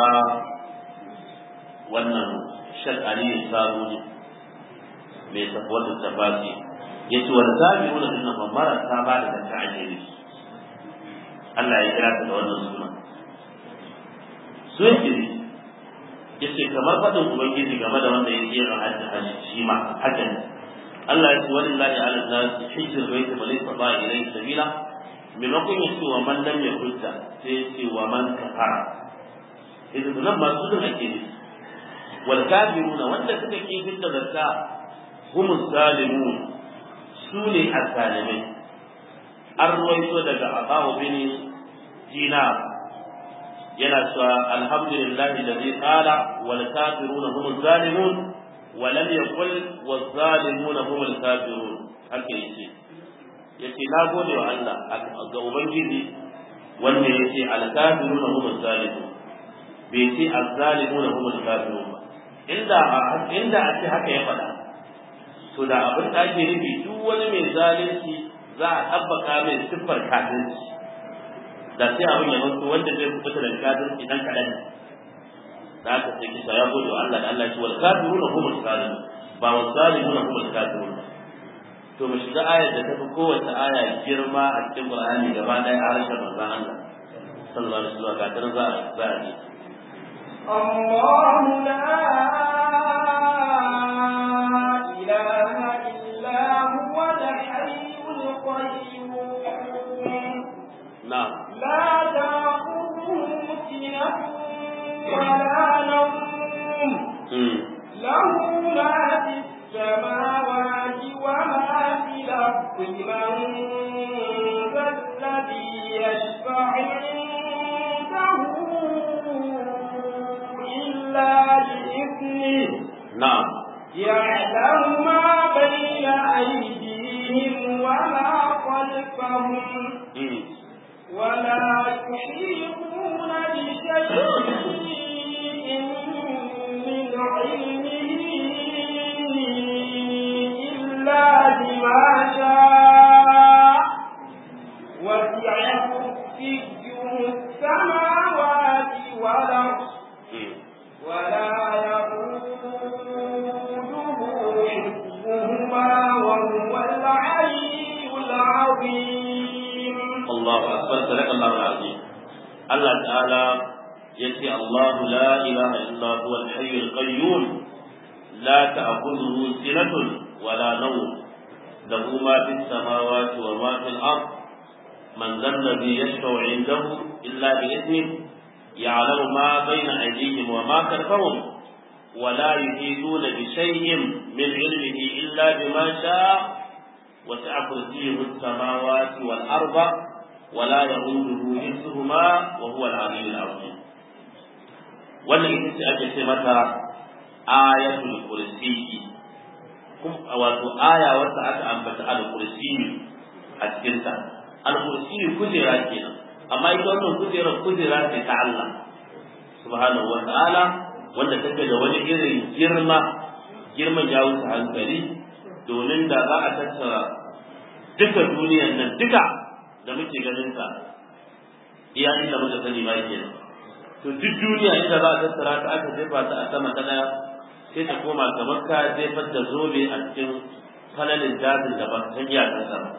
wannan shakari ne sabo ne mai tafwar da tafasi yace wal kafiruna din nan marasa ba da zakka ake ne Allah ya kira ta da wannan suna su yake ne yace kamar fadin ubangiji game da wanda yake yin hajji hajji shi ma haka ne Allah ya ce walillahi ala nas hijjul baiti man istata ilayhi sabila maimakon ya ce wa man lam yahujja sai ya ce wa man kafara idan nan ba su da ake ne wal kafiruna wanda suka ki fitta zakka hum zalimun su ne azzalimai an ruwaito daga abawu bin dinar yana cewa alhamdulillahi alladhi qala wal kafiruna hum zalimun wa lam yaqul waz zalimuna hum al kafirun haka yace yace na gode wa Allah ga ubangiji wanda yace al kafiruna hum zalimun bai ce al zalimuna hum al kafirun ba inda inda a ce haka ya faɗa to da abin da ake nufi duk wani mai zalunci za a tabbaka mai siffar kafirci da sai abin ya mutu wanda zai fita daga kafirci dan kaɗan da aka sai kisa ya gode wa Allah da Allah ya ce wal kafiruna humul zalimun ba wal zalimuna humul kafirun to mu shiga ayar da tafi kowace aya girma a cikin Qur'ani gaba ɗaya a harshen manzon Allah sallallahu alaihi wasallam ga tana za a za a ji الله لا إله إلا هو الحي القيوم na'am لا تأخذه سنة ولا نوم mm. له ما في السماوات وما في الأرض من ذا الذي يشفع عنده إلا بإذنه na'am يعلم ما بين أيديهم وما خلفهم mm. ولا يحيطون بشيء من علمه إلا بما شاء وسع كرسيه السماوات والأرض mm. ولا يؤوده حفظهما وهو العلي العظيم الله أكبر صدق الله العظيم الله تعالى يتي الله لا إله إلا هو الحي القيوم لا تأخذه سنة ولا نوم له ما في السماوات وما في الأرض من ذا الذي يشفع عنده إلا بإذنه يعلم ما بين أيديهم وما خلفهم ولا يحيطون بشيء من علمه إلا بما شاء وسع كرسيه السماوات والأرض ولا يؤوده حفظهما وهو العلي العظيم wannan ita ce ake ce mata ayatul kursi wato aya wacce aka ambata al kursi a cikin ta al kursi kujera kenan amma ita wannan kujera kujera ce ta Allah subhanahu wa ta'ala wanda take da wani irin girma girman ya wuce hankali domin da za a tattara duka duniyar nan duka da muke ganin ta iya inda muka sani ba kenan to duk duniya inda za a tattara ta aka jefa ta a sama ta daya sai ta koma kamar ka jefar da zobe a cikin falalin dajin da ba ta iya ta sama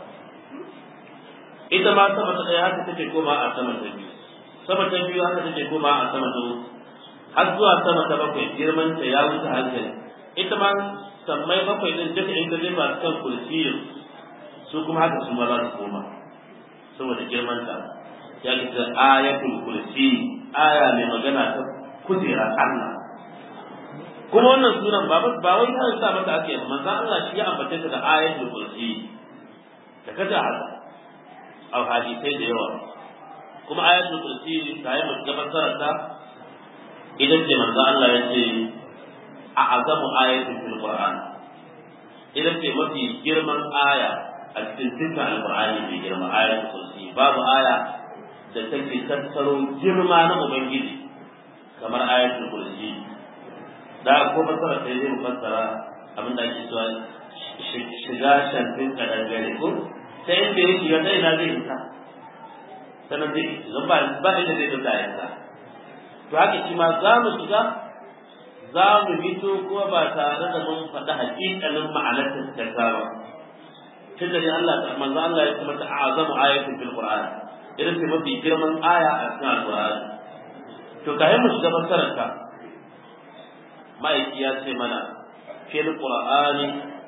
ita ma sama ta daya haka take koma a sama ta biyu sama ta biyu haka take koma a sama ta uku har zuwa sama ta bakwai girman ta ya wuce hankali ita ma sammai bakwai din duka in ka jefa su kan kursiyin su kuma haka su ma za su koma saboda girman ta ya ce ayatul kursi aya mai magana ta kujera Allah kuma wannan sunan ba ba wai ta sa mata ake manzo Allah shi ya ambace ta da ayatul kursi da kaza haka a hadisai da yawa kuma ayatul kursi ta yi gabatar ta idan ce manzo Allah ya ce a azamu ayatul fil qur'an idan ce mafi girman aya a cikin dukkan alqur'ani mai girma ayatul kursi babu aya da take tattaro girma na ubangiji kamar ayatul kursi da ko fasara sai zai fassara abin da ake cewa shiga shantin kadangare ko sai inda ya shiga sai na zai fita sanan zai zan ba ba inda zai fita yanka to haka shi ma za mu shiga za mu fito kuma ba tare da mun faɗi haƙiƙanin ma'anar ta ba tun da Allah manzo Allah ya kuma ta'azamu ayatin fil qur'an irin ce mafi girman aya a cikin alƙur'ani to ka mu shiga fassarar ka ma'aiki ya ce mana fil qur'ani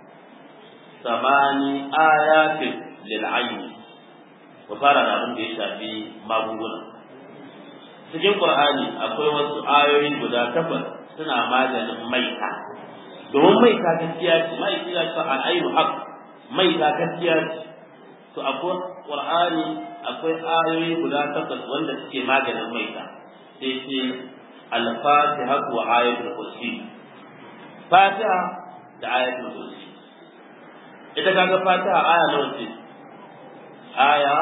samani ayatin lil ayni ku fara da abin da ya shafi magunguna cikin qur'ani akwai wasu ayoyi guda takwas suna maganin maita domin maita gaskiya ce ma'aiki ya ce al'ainu haq maita gaskiya ce to akwai qur'ani akwai ayoyi guda takwas wanda suke maganin maita sai ce al-fatiha wa ayatul kursi fatiha da ayatul kursi ita kaga fatiha aya nawa ce aya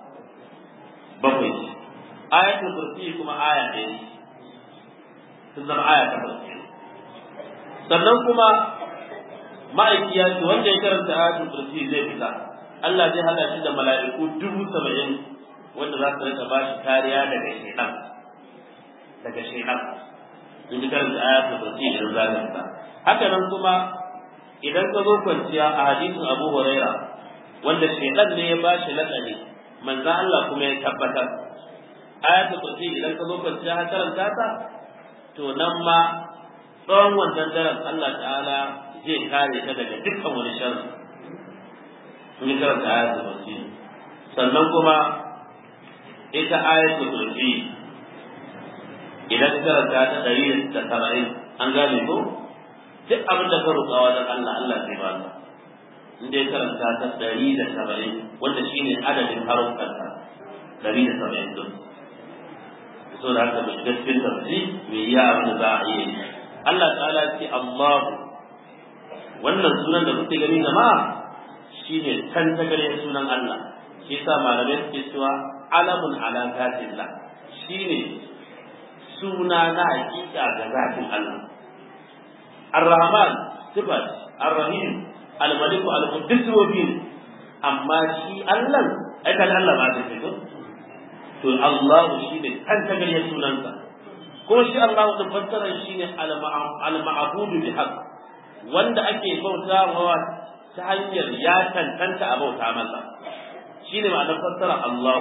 bakwai ce ayatul kursi kuma aya ɗaya ce sun zama aya takwas sannan kuma ma'aiki ya ce wanda ya karanta ayatul kursi zai fita Allah zai hada shi da mala'iku dubu saba'in wanda za su rika bashi kariya daga shaitan daga shaitan in ji karanta ayatul kursi idan za ka fita haka nan kuma idan ka zo kwanciya a hadisin Abu Huraira wanda shaitan ne ya bashi lakani manzo Allah kuma ya tabbatar ayatul kursi idan ka zo kwanciya ka karanta ta to nan ma tsawon wannan daren Allah ta'ala zai kare ka daga dukkan wani sharri sun yi karanta ayatul kursi sannan kuma ita ayatul kursi idan ka karanta ta ɗari da saba'in an gane ko duk abin da ka roƙa wajen Allah Allah zai ba ka in dai karanta ta ɗari da saba'in wanda shine adadin haruffanta ɗari da saba'in din so da haka mai gaskiyar tafsi mai iya abin da za a iya yi Allah ta'ala ce Allah wannan sunan da kuke gani jama'a shine kan ta gare sunan Allah shi yasa malamai suke cewa alamun ala zatillah shine suna na hakika ga zatin Allah Ar-Rahman sifat Ar-Rahim Al-Malik Al-Quddus wa bin amma shi Allah ai kan Allah ba ta fito to Allah shi ne kan ta gare sunansa ko shi Allah da fassara shi ne al-ma'budu bi haqq wanda ake bautawa ta hanyar ya tantanta a bauta masa shi ne ma'anar fassara Allah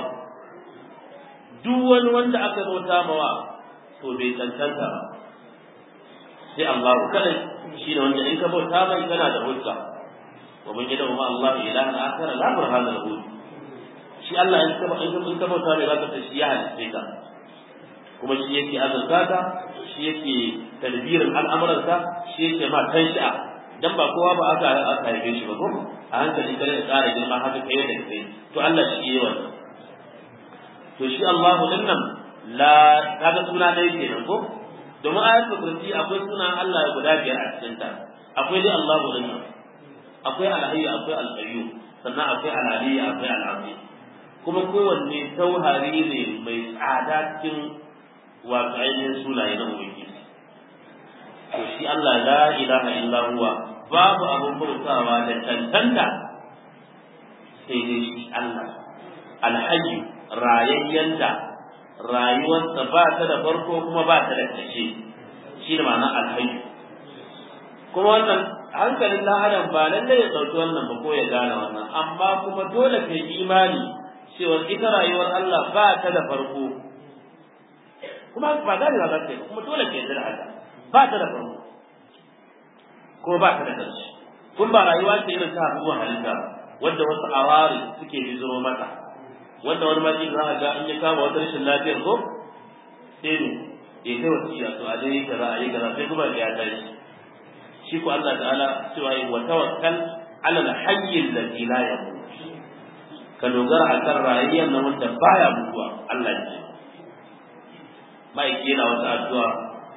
duk wani wanda aka bauta mawa to bai tantanta ba sai Allah kadai shi ne wanda in ka bauta mai kana da hujja wa man yad'u ma Allah ilahan akhar la burhana lahu shi Allah in ka in ka bauta mai zaka shi ya halice ka kuma shi yake azurta ka shi yake tadbirin al'amuranka shi yake ma tanshi'a dan ba kowa ba aka aka haife shi ba ko a hankali kare da tsara girma haka kai da kai to Allah shi yayi wannan to shi Allahu din nan la kaga suna dai kenan ko domin ayatul kursi akwai sunan Allah guda biyar a cikin ta akwai dai Allahu din nan akwai al-hayy akwai al-qayyum sannan akwai al-ali akwai al-azim kuma kowanne tauhari ne mai tsada cikin wato ainihin sunaye na ubangiji to shi Allah la ilaha illa huwa babu abun bautawa da tantanta sai dai shi Allah alhayyu rayayyen da rayuwarsa ba ta da farko kuma ba ta da ƙarshe shi da ma'ana alhayyu kuma wannan hankalin dan adam ba lallai ya ɗauki wannan ba ko ya gane wannan amma kuma dole ka yi imani cewa ita rayuwar Allah ba ta da farko kuma ba gane ba za ta yi kuma dole ka yarda da haka ba ta da farko kuma ba ta da ƙarshe kun ba rayuwa ce irin ta abubuwan halitta wanda wasu awari suke biziro mata wanda wani ma za a ga in ya kama wata rashin lafiyar ko sai ne ya kai wasiya to a dai kaza a yi kaza sai kuma ya tashi shi ko Allah ta'ala cewa yi wa tawakkal ala al-hayy alladhi la yamut ka dogara akan rayuwar nan wanda baya mutuwa Allah ne mai yana wata addu'a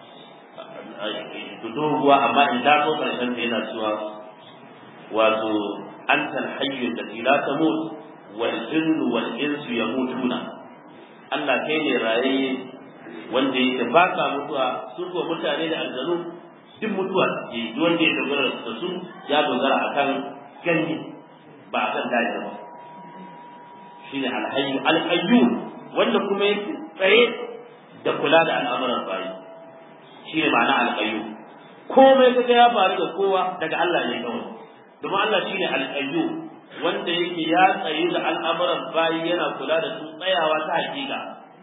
doguwa amma in da so karshen ta yana cewa wato anta al-hayy alladhi la tamut wal jinnu wal insu yamutuna Allah kai ne rayayye wanda yake ba ka mutuwa su ko mutane da aljanu duk mutuwa ke wanda ya dogara da su ya dogara akan gani ba akan daji ba shine alhayyu alqayyum wanda kuma yake tsaye da kula da al'amuran bayi shine ma'ana alqayyum komai kaga ya faru da kowa daga Allah ne kawai domin Allah shine alqayyum wanda yake ya tsayu da al'amuran bayi yana kula da su tsayawa ta hakika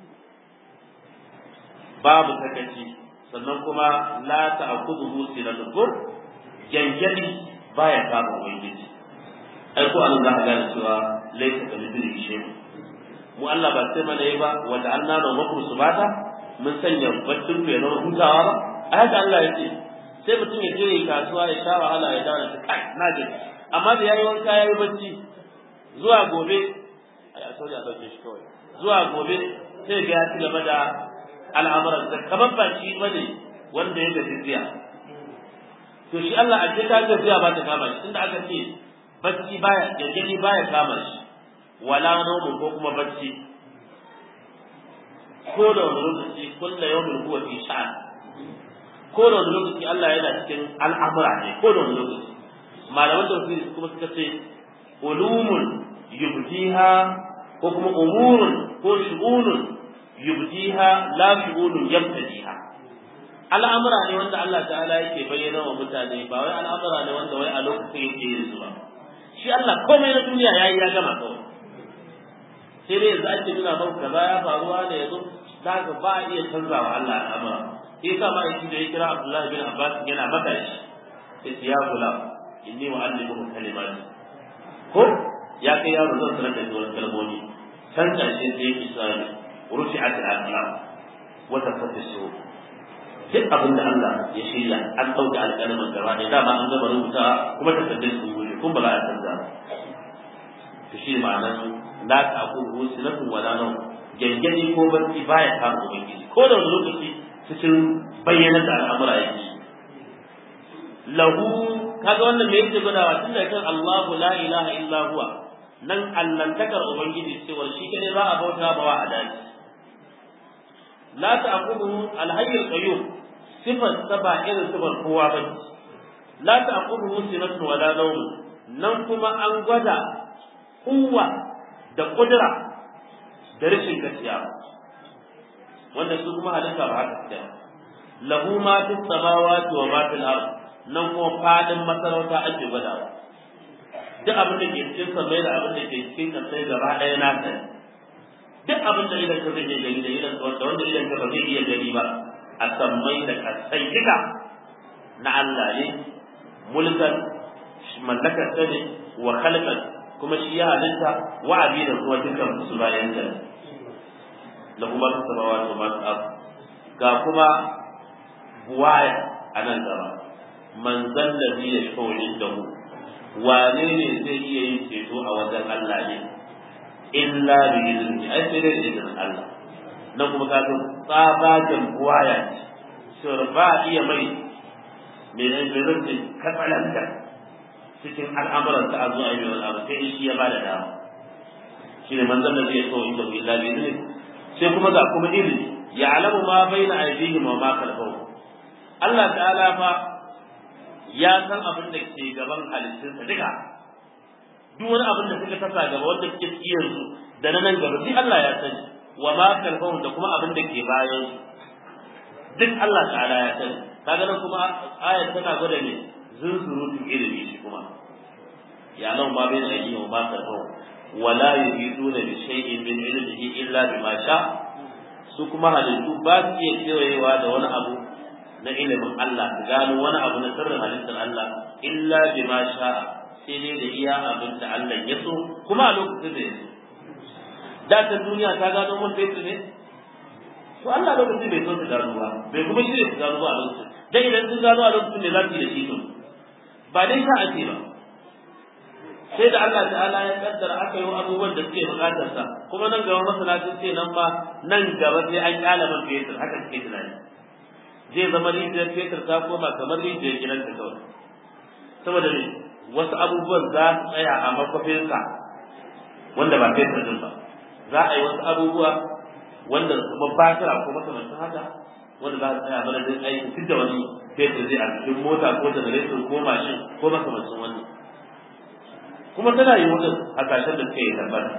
babu sakaci sannan kuma la ta'khudhuhu sinatun ko janjali baya kama ubangiji ai ko an za ka gane cewa laysa ka mithlihi shay mu Allah ba sai mana yi ba wa ta'alna na makum subata mun sanya baccin ku ya zama hutawa ba ai haka Allah ya ce sai mutum ya je yi kasuwa ya sha wahala ya dawo da kai na je amma da yayi wanka yayi bacci zuwa gobe ai a sauri a dauke shi kawai zuwa gobe sai ga ya ci gaba da al'amuran da kamar ba shi bane wanda ya gaji jiya to shi Allah a ce ta gajiya ba ta kama shi tunda aka ce bacci baya gangani baya kama shi wala nomu ko kuma bacci ko da wani lokaci kulla yawmin huwa fi sha'an ko da wani lokaci Allah yana cikin al'amura ne ko da wani lokaci malaman tafsiri kuma suka ce ulumun yubdiha ko kuma umurun ko shu'unun yubdiha la shu'unun yabtadiha al'amura ne wanda Allah ta'ala yake bayyana wa mutane ba wai al'amura ne wanda wai a lokacin yake yin su ba shi Allah komai na duniya yayi ya gama kawai sai dai yanzu ake nuna maka kaza ya faruwa ne yanzu za ka ba a iya canzawa Allah al'amura sai sa ma yake da ya kira Abdullahi bin Abbas yana maka shi sai ya kula inni wa'allimuhu kalimati ko ya kai yaro zan sanar da wasu kalmomi can ƙarshe sai yake sani rufi'at al-aqlam wa tafatta su duk abin da Allah ya shirya an ɗauke alƙalamin gaba ɗaya dama an gama rubuta kuma takardun su gure kun ba za a canza to shi ma'anar la ta'khudhu sinatun wa la nawm gangani ko barci baya kama ubangiji ko da wani lokaci cikin bayyana da al'amura yake lahu kaga wannan me yake gudawa tun da kan Allahu la ilaha illa huwa nan allantakar ubangiji cewa shi kane za a bauta ba wa adalci la ta'khudhu al-hayy al-qayyum sifar saba irin sifar kowa ba la ta'khudhu sinatun wala nawm nan kuma an gwada kuwa da kudura da rashin gaskiya wanda su kuma halitta ba haka suke lahu ma fis samawati wa ma fil ard nan kuma fadin masarauta ake gwadawa duk abin da ke cikin samai da abin da ke cikin kasai gaba ɗaya na sani duk abin da idan ka zai gani da idan wanda wanda idan ka ba zai iya gani ba a sammai da kasai duka na Allah ne mulkan mallakar ta ne wa khalqan kuma shi ya halitta wa abidan kuma dukkan su bayan da lahu ma fi samawati wa ma fi ard ga kuma buwaya a nan gaba man zallabi ya shafa indahu wane ne zai iya yin ceto a wajen Allah ne illa bi izini ai sai dai da izinin Allah nan kuma ka ga tsabagen buwaya ce ba iya mai mai zai katsalanta cikin al'amuran ta azu a yi wani abu sai shi ya bada dama shi ne manzon da zai so inda ku illa bi izini sai kuma ga kuma ilimi ya alamu ma baina aidihim wa ma khalfahum Allah ta'ala fa ya san abin da ke gaban halittunsa duka duk wani abin da suka tasa gaba wanda suke tsiyar su da na nan gaba sai Allah ya sani wa ma khalfahum da kuma abin da ke bayan su duk Allah ta'ala ya sani kaga nan kuma ayat tana gwada ne zunzurutun ilimi shi kuma ya nan ma bai da yi wa ma khalfahum wala yuhiduna bi shay'in min ilmihi illa bima sha su kuma halittu ba su iya kewayewa da wani abu na ilimin Allah su gano wani abu na sirrin halittar Allah illa bima sha sai dai da iya abin da Allah ya so kuma a lokacin da ya so da ta duniya ta gano mun fetur ne to Allah lokacin bai so su gano ba bai kuma shirya su gano ba a lokacin dan idan sun gano a lokacin ne za su yi da shi to ba dai sa ake ba sai da Allah ta'ala ya kaddara aka yi abubuwan da suke bukatar sa kuma nan gaba masana sun ce nan ma nan gaba sai an kyala man fetur haka suke tunani zai zama rijiyar fetur ta koma kamar rijiyar gidan ta kawai saboda ne wasu abubuwan za su tsaya a makwafinsa wanda ba fetur din ba za a yi wasu abubuwa wanda kuma batira ko makamantan haka wanda za su tsaya mana zai aiki duk da wani fetur zai a cikin mota ko generator ko mashin ko makamancin wannan kuma tana yi wajen a kashin da suka yi tabbata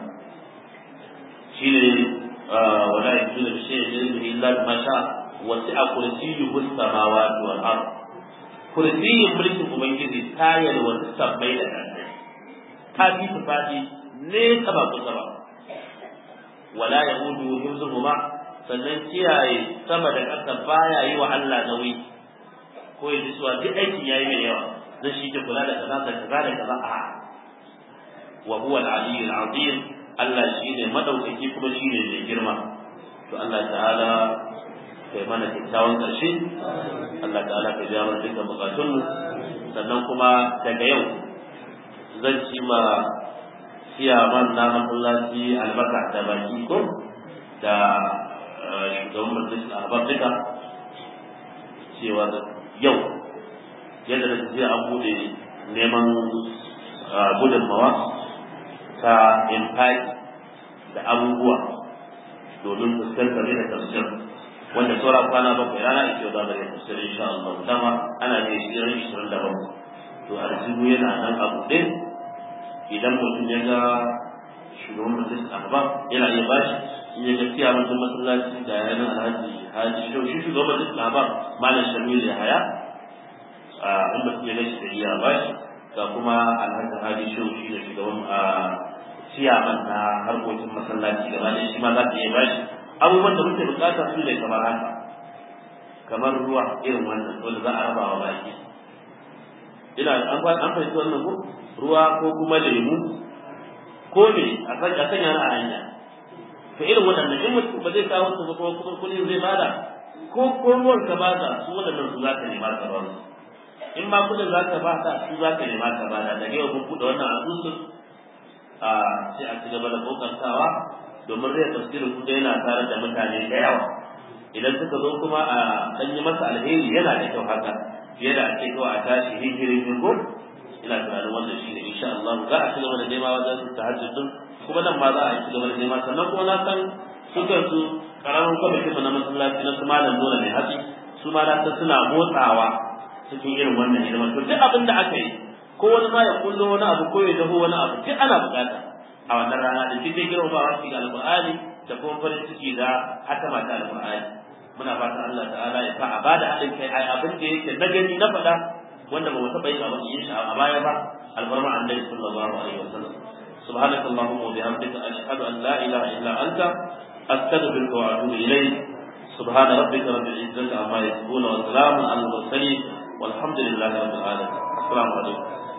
shi ne wala ya tuna da shi ne illa ma sha wasi a kursiyyu samawati wal ard kursiyyin mulkin ubangiji ta yalwata sabbai da ƙasai ta fi su fadi ne ta ba kusa ba wala ya hudu himzuhuma sannan kiyaye sama da ƙasa baya yi wa Allah nauyi ko ya ji suwa duk aikin yayi mai yawa zai shi ke kula da kaza da kaza da kaza a wa huwa al-aliyyul azim Allah shine madaukaki kuma shine mai girma to Allah ta'ala kai mana kyakkyawan ƙarshe Allah ta'ala ka biya mana dukkan bukatunmu sannan kuma daga yau zan ci ma siyaman na masallaci albarka da baki ko da shugaban majalisar ahbab duka cewa yau yadda da tafiya an bude neman gudunmawa ta impact da abubuwa domin fuskantar da tafsir wanda saura kwana bakwai rana ake yau zaɓar yin tafsir insha Allah dama ana ne shirin ishirin da bakwai to arzihu yana nan a buɗe idan mutum ya ga shugaban majalisar ahbab yana iya bashi in ya gaskiya mutum masallaci da yanar alhaji haji shi shugaban majalisar ahbab malam shamil ya haya in mutum ya gashi da iya bashi ga kuma alhaji haji shi shi da shugaban ciyaman na harkokin masallaci gaba da shi ma za ta iya bashi abubuwan da muke bukata su ne kamar haka kamar ruwa irin wannan wanda za a raba wa baki ina an fahimci wannan ko ruwa ko kuma lemu ko ne a sanya na a hanya to irin waɗannan in mutum ba zai kawo su ba kuma kuma kuɗin zai bada ko ko ruwan ka bada su waɗannan su za ka nema ka ba su in ma kuɗin za ka bada su za ka nema ka bada daga yau mun buɗe wannan asusun a sai a ci gaba da kokartawa domin zai tafsirin kuɗi yana tare da mutane da yawa idan suka zo kuma a ɗan yi masa alheri yana da kyau haka fiye da ake kawai a tashi hijirin ko ina tunanin wannan shi ne insha Allah za a ci gaba da nema wajen tahajjud din kuma nan ma za a ci gaba da nema sannan kuma na san suka su karamin kwamitin na masallaci na su malam dole mai hatsi su ma na san suna motsawa cikin irin wannan hidima to duk abin da aka yi ko wani ma ya kullo wani abu ko ya daho wani abu duk ana bukata a wannan rana da duk dai girmamawa cikin alƙur'ani da kuma farin ciki da hatama ta alƙur'ani muna fatan Allah ta'ala ya sa a bada haɗin kai ai abin da yake na gani na faɗa wanda ba mu taɓa yin abin yin shi a baya ba albarma annabi sallallahu alaihi wasallam سبحانك اللهم وبحمدك أشهد أن لا إله إلا أنت أستغفرك وأتوب إليك سبحان ربك رب العزة عما يصفون وسلام على المرسلين والحمد لله رب العالمين السلام عليكم